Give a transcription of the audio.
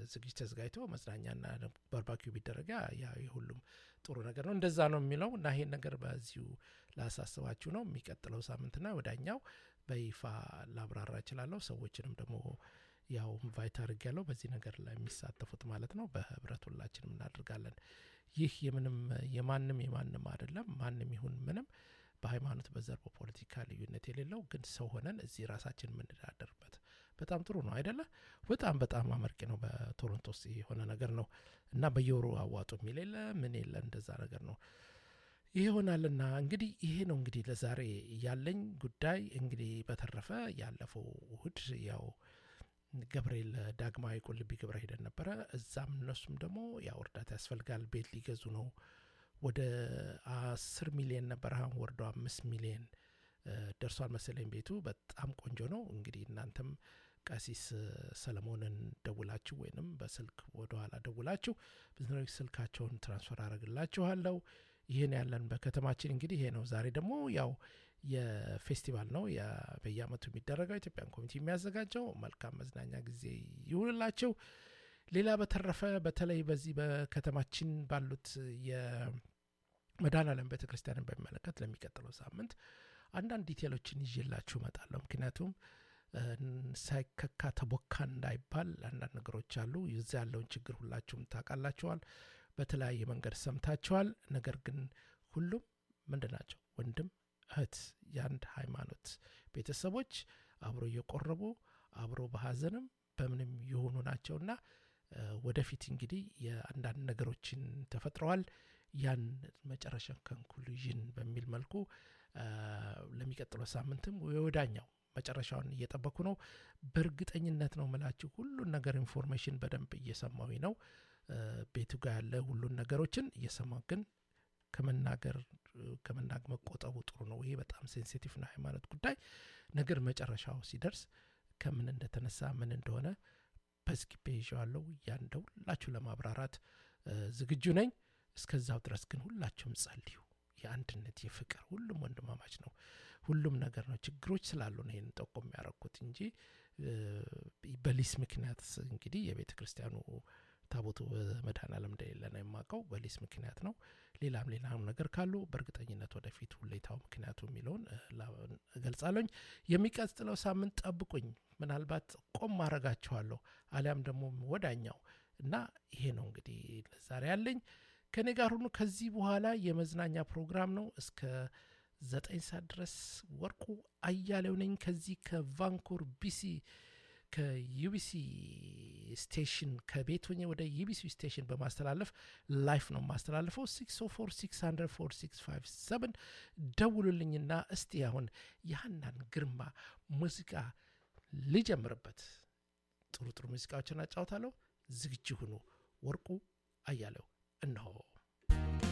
ዝግጅት ተዘጋጅቶ መዝናኛና ባርባኪው ቢደረጋ ያ የሁሉም ጥሩ ነገር ነው። እንደዛ ነው የሚለው እና ይሄን ነገር በዚሁ ላሳስባችሁ ነው። የሚቀጥለው ሳምንትና ወዳኛው በይፋ ላብራራ እችላለሁ። ሰዎችንም ደግሞ ያው ኢንቫይት አድርግ ያለው በዚህ ነገር ላይ የሚሳተፉት ማለት ነው። በህብረት ሁላችንም እናደርጋለን። ይህ የምንም የማንም የማንም አይደለም። ማንም ይሁን ምንም በሃይማኖት፣ በዘር፣ በፖለቲካ ልዩነት የሌለው ግን ሰው ሆነን እዚህ ራሳችን የምንዳደርበት በጣም ጥሩ ነው አይደለ? በጣም በጣም አመርቂ ነው። በቶሮንቶ ውስጥ የሆነ ነገር ነው እና በየወሩ አዋጡ የሚል የለ ምን የለ እንደዛ ነገር ነው። ይህ ይሆናልና እንግዲህ ይሄ ነው እንግዲህ ለዛሬ ያለኝ ጉዳይ። እንግዲህ በተረፈ ያለፈው እሁድ ያው ገብርኤል ዳግማዊ ቁልቢ ግብረ ሄደን ነበረ። እዛም እነሱም ደግሞ ያው እርዳታ ያስፈልጋል ቤት ሊገዙ ነው። ወደ አስር ሚሊየን ነበር አሁን ወርዶ አምስት ሚሊየን ደርሷል መሰለኝ ቤቱ። በጣም ቆንጆ ነው። እንግዲህ እናንተም ቀሲስ ሰለሞንን ደውላችሁ ወይንም በስልክ ወደኋላ ደውላችሁ ብዙ ስልካቸውን ትራንስፈር አደረግላችኋለሁ። ይህን ያለን በከተማችን እንግዲህ ይሄ ነው። ዛሬ ደግሞ ያው የፌስቲቫል ነው በየአመቱ የሚደረገው ኢትዮጵያን ኮሚቴ የሚያዘጋጀው። መልካም መዝናኛ ጊዜ ይሁንላቸው። ሌላ በተረፈ በተለይ በዚህ በከተማችን ባሉት የመድኃኔዓለም ቤተ ክርስቲያንን በሚመለከት ለሚቀጥለው ሳምንት አንዳንድ ዲቴሎችን ይዤላችሁ እመጣለሁ። ምክንያቱም ሳይከካ ተቦካ እንዳይባል አንዳንድ ነገሮች አሉ። ይዛ ያለውን ችግር ሁላችሁም ታውቃላችኋል፣ በተለያየ መንገድ ሰምታችኋል። ነገር ግን ሁሉም ምንድን ናቸው? ወንድም እህት፣ የአንድ ሃይማኖት ቤተሰቦች አብሮ እየቆረቡ አብሮ በሀዘንም በምንም የሆኑ ናቸውና ወደፊት እንግዲህ የአንዳንድ ነገሮችን ተፈጥረዋል። ያን መጨረሻ ኮንክሉዥን በሚል መልኩ ለሚቀጥለው ሳምንትም የወዳኛው መጨረሻውን እየጠበኩ ነው። በእርግጠኝነት ነው ምላችሁ ሁሉን ነገር ኢንፎርሜሽን በደንብ እየሰማዊ ነው። ቤቱ ጋር ያለ ሁሉን ነገሮችን እየሰማሁ ግን ከመናገር ከመናገር መቆጠቡ ጥሩ ነው። ይሄ በጣም ሴንሲቲቭ ነው ሃይማኖት ጉዳይ ነገር መጨረሻው ሲደርስ ከምን እንደተነሳ ምን እንደሆነ በዝግቤ ይዤዋለሁ። ያን ሁላችሁ ለማብራራት ዝግጁ ነኝ። እስከዛው ድረስ ግን ሁላችሁም ጸልዩ። የአንድነት የፍቅር ሁሉም ወንድማማች ነው። ሁሉም ነገር ነው። ችግሮች ስላሉ ነው ይህን ጠቆም ያደረኩት እንጂ በሊስ ምክንያት እንግዲህ የቤተ ክርስቲያኑ ታቦቱ በመድኃኔዓለም እንደሌለ ነው የማውቀው። በሊስ ምክንያት ነው። ሌላም ሌላም ነገር ካሉ በእርግጠኝነት ወደፊት ሁሌታው ምክንያቱ የሚለውን እገልጻለኝ። የሚቀጥለው ሳምንት ጠብቁኝ። ምናልባት ቆም አረጋችኋለሁ አሊያም ደግሞ ወዳኛው እና ይሄ ነው እንግዲህ ለዛሬ ያለኝ። ከኔ ጋር ሁኑ። ከዚህ በኋላ የመዝናኛ ፕሮግራም ነው እስከ ዘጠኝ ሰዓት ድረስ ወርቁ አያሌው ነኝ ከዚህ ከቫንኮር ቢሲ ከዩቢሲ ስቴሽን ከቤት ሆኜ ወደ ዩቢሲ ስቴሽን በማስተላለፍ ላይፍ ነው የማስተላልፈው። 604 ደውሉልኝና እስቲ አሁን የሀናን ግርማ ሙዚቃ ልጀምርበት። ጥሩ ጥሩ ሙዚቃዎችን አጫውታለሁ። ዝግጁ ሁኑ። ወርቁ አያሌው እነሆ።